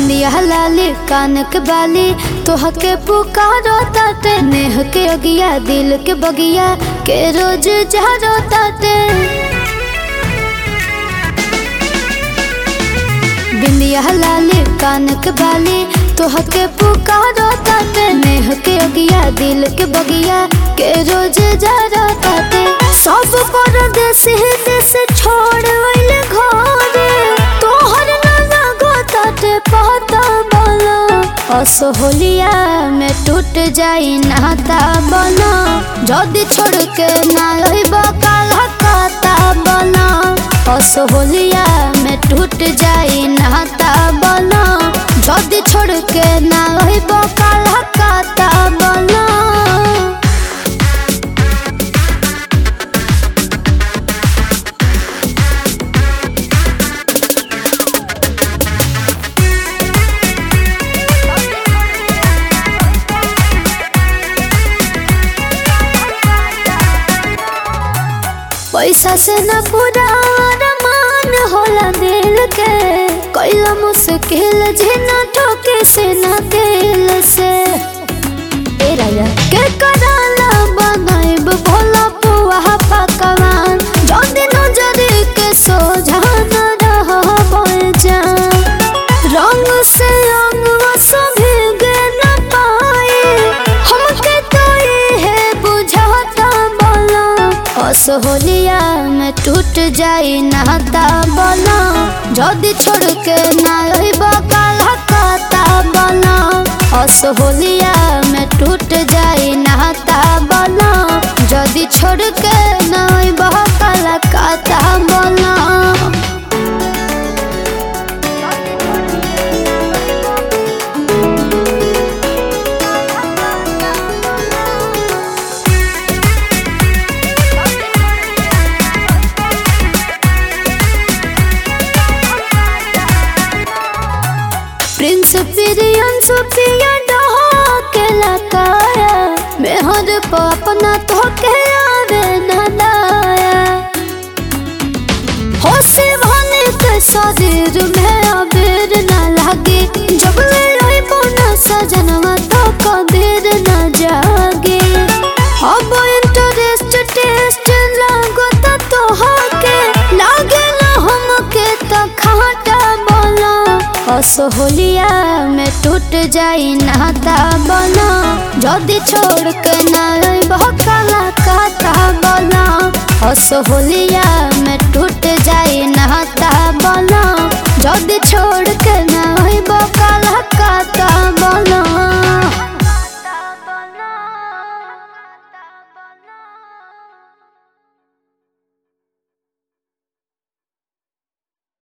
बिंदिया लाली कान के बाली तोह के पुकारो ताटे नेह के अगिया दिल के बगिया के रोज जहरो ताटे बिंदिया लाली कान के बाली तोह के पुकारो ताटे नेह के अगिया दिल के बगिया के रोज जहरो ताटे सब परदेश देश छोड़ वैले घरे तोहर ना गोताटे पता बला असोहलिया में टूट जाई नाता बना जदी छोड़ के ना रहिब काला काता बना असोहलिया में टूट जाई नाता बना जदी छोड़ के ना रहिब काला काता बना पैसा से न पूरा अरमान होला दिल के कैला मुश्किल जिना ठोके से न दिल से ए राजा के कराला बनाइब भोला पुआ पकवान जो दिन जरी के सोझा न रह जा रंग से अंग सभी गे न पाए हमके तो ये बुझाता बोला असोहलिया में टूट जाई नाता बोला जदी छोड़ के ना रहिब काला काता बोला असोहलिया में टूट जाई नाता बोला जदी छोड़ के ना रहिब काला काता बोला प्रिंस पिरियन सुपिया के लकाया मेहर पर अपना तो के आवे न लाया हो से भने के शरीर में अबेर न लागे जब ले रोई पुना सजनवा तो कबीर न जागे अब इंटरेस्ट टेस्ट लागो तो होके लागे ना हमके तो खाटा बोला असोहलिया में टूट जाई नाता बना जदी छोड़ के ना बहुत काला काता बना असोहलिया में